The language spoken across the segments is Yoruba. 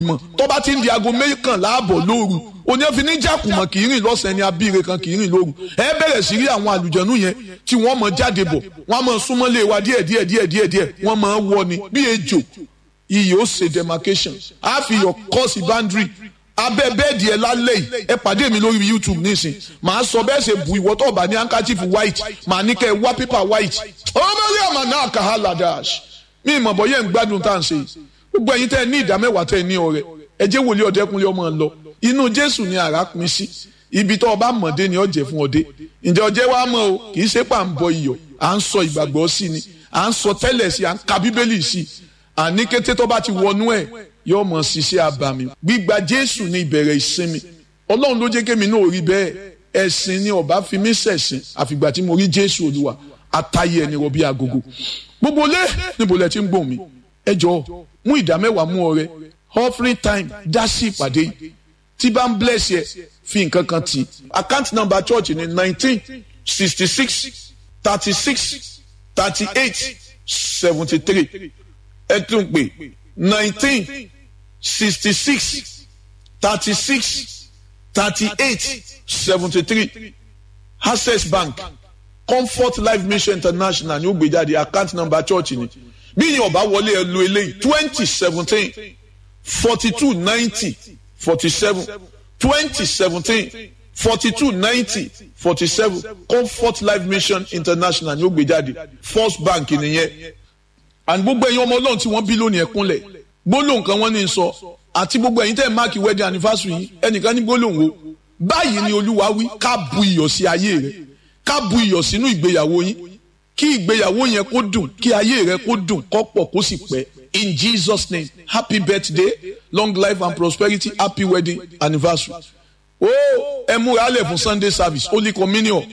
mọ̀ tó bá ti ń di aago mẹ́kànlá àbọ̀ lóru òní ẹ̀fín ní jàkùmọ̀ kì í rìn lọ́sàn-án ni abíire kan kì í rìn lóru ẹ bẹ̀rẹ̀ sí rí àwọn àlùjẹ̀nú yẹn tí wọ́n mọ̀ jáde bọ̀ wọ́n mọ̀ súnmọ́lé wa díẹ̀ díẹ̀ díẹ̀ díẹ̀ díẹ̀ wọ́n mọ̀ wọ ni bí ejò iyì ó ṣe demarcation á fi yọ kọ́ọ̀sì boundary abẹ́ bẹ́ẹ̀dì ẹ lálẹ́ yìí ẹ pàdé mi lórí youtube nísìn màá sọ bẹ́ẹ̀ ṣe bu ìwọ tó bá ní handkerchief white màá ní kẹ́ ẹ wá paper white ọmọ rí àmà náà kà á ladash mi ìmọ̀ bọ́ yẹn ń gbádùn tá à ń ṣe yìí gbogbo ẹ̀yin tẹ́ ẹ ní ìdá mẹ́wàá tẹ́ ẹ ní ọrẹ ẹ jẹ́ wòlíì ọ̀dẹ́kunlé ọmọ lọ inú jésù ni àrà pin sí ibi tó ọba mọ̀dé ni ọ̀jẹ̀ fún ọdẹ ǹjẹ́ ọjẹ́ wa mọ̀ o kì í ṣe pà ń bọ iyọ̀ à ń sọ ìgbàgbọ́ sí ni à ń sọ tẹ́lẹ̀ sí à ń ka bíbélì sí àní kété tó bá ti wọnú ẹ̀ yóò mọ̀ ṣiṣẹ́ abàmì gbígba jésù ní ìbẹ̀rẹ̀ ìsinmi ọlọ́run ló jẹ́ kémi náà rí bẹ́ẹ̀ ẹ̀sìn ni ọba fi mí ṣẹ̀sìn àfìgbà tí mo rí jésù olúwa àtàyè ẹni rọ bí agogo gbogbo lé níbo lẹ ti ń gbòmí ẹ jọ mú ìdá mẹ́wàá mú ọrẹ offering time dá sí ìpàdé yìí tí bá ń bless yẹ fi nǹkan kan tì account number church ní nineteen sixty six thirty six thirty eight seventy three ẹ tún pè nineteen sixty six thirty six thirty eight seventy three access bank comfort life mission international ní ó gbé jáde account number church ni bí yín ọba wọlé ẹ lo eléyìí twenty seventeen forty two ninety forty seven twenty seventeen forty two ninety forty seven comfort life mission international ní ó gbé jáde first bank nìyẹn and gbogbo ẹ̀yin ọmọ ọlọ́run tí wọ́n bí lónìí ẹ̀kúnlẹ̀ gbólóhùn kan wọ́n ní sọ àti gbogbo ẹ̀yin tẹ́ ẹ̀ máàkì wedding anniversary yìí ẹnìkan ní gbólóhùn o báyìí ni olúwa wí ká bu iyọ̀ sí ayé rẹ ká bu iyọ̀ sínú ìgbéyàwó yín kí ìgbéyàwó yẹn kó dùn kí ayé rẹ kó dùn kó pọ̀ kó sì pẹ́ in jesus name happy birthday long life and prosperity happy wedding anniversary ó ẹ múra lẹ̀ fún sunday service holy communion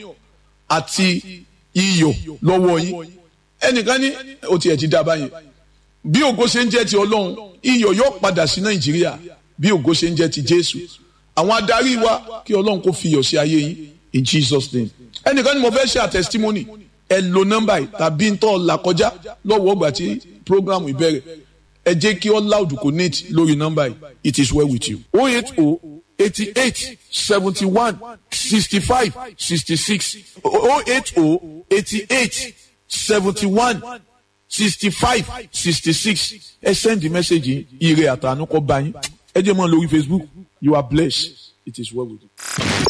àti iyọ̀ lọ́wọ́ yín ẹnìkan ní o tiẹ̀ ti dá báyẹn bí ògo ṣe ń jẹ́ ti ọlọ́run iyọ̀ yóò padà sí nàìjíríà bí ògo ṣe ń jẹ́ ti jésù àwọn adarí wa kí ọlọ́run kó fi iyọ̀ sí ayé yín in jesus name ẹnìkan ní mo fẹ́ ṣe àtẹsítímọ́nì ẹ lo nọ́mbà yìí tàbí ń tọ́ là kọjá lọ́wọ́ ọgbà tí program ìbẹ̀rẹ̀ ẹ jẹ́ kí all loud connect lórí nọ́mbà yìí it is well with you. o eight o eighty eight seventy one sixty five sixty six o eight o eighty eight seventy one sixty five sixty six ẹ send the message yìí ire àtànú kọ bá yín ẹ jẹ́ mọ́ lórí facebook you are blessed it is well with you.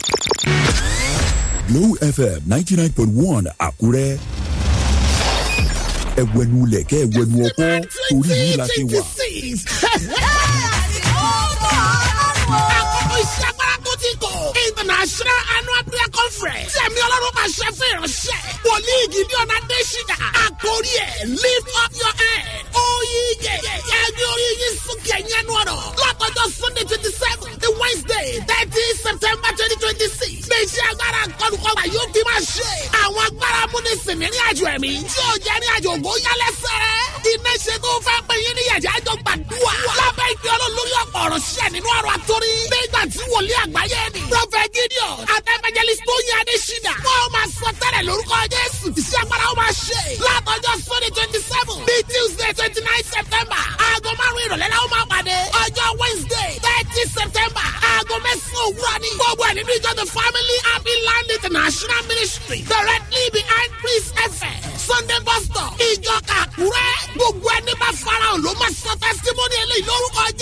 Glow FM ninety nine point one Àkúrẹ́. Ẹ̀wẹ̀nu lẹ̀kẹ́ ẹ̀wẹ̀nu ọkọ́ torí yìí la ṣe wà. Àkókò iṣẹ́ agbára tó ti kò. International Annual Prayer Conference. Sẹ̀mi Ọlọ́run máa ṣe fún ìránṣẹ́. Wòlíì Gideon Adéṣínà. Àkórí ẹ̀ lift up your head. Oyige. Ẹgbẹ́ orí yín sókè ẹ̀yìn ẹnu ọ̀rọ̀. Látọjọ́ Sunday twenty seven to Wednesday thirty September twenty twenty six. Ní iṣẹ́ agbára kọlùkọgbà yóò fi máa ṣe. Àwọn agbára múnisìn ní àjò ẹ̀mí. Tí ò jẹ́ ní àjò ògo yálẹ́sẹ̀. Iná ṣe tó fẹ́ pé yín ní yàjá àjọ gbàdúrà. Lábẹ́ ìgbé ọlọ́run lórí ọ̀pọ̀ ọ̀rọ̀ ṣẹ̀ nínú ọ̀rọ̀ àtórí. Nígbà tí wòlíì àgbáyé ni. Prọfẹ̀ Gideon àtẹ̀mẹjẹlísì tó yẹ Adéṣínà. Wọ́n máa sọ tẹ́lẹ̀ lórúkọ Jésù. Iṣẹ́ agbára ó máa ṣe. Látọjọ́ Sunday twenty seven bí Tuesday twenty nine September. Aago márùn-ún ìrọ̀lẹ́ la ó máa pàdé. Ọjọ́ Wednesday thirty September. Aago mẹ́sàn-án òwúrọ̀ ni. Gbogbo ẹ̀ nínú ìjọ The Family Happy Land International Ministry. Directly behind Priest FM. Sunday bus stop. Ìjọ Kàkúrẹ́. Gbogbo ẹni bá farahàn ló máa sọ testimony eléyìí lórúkọ Jésù.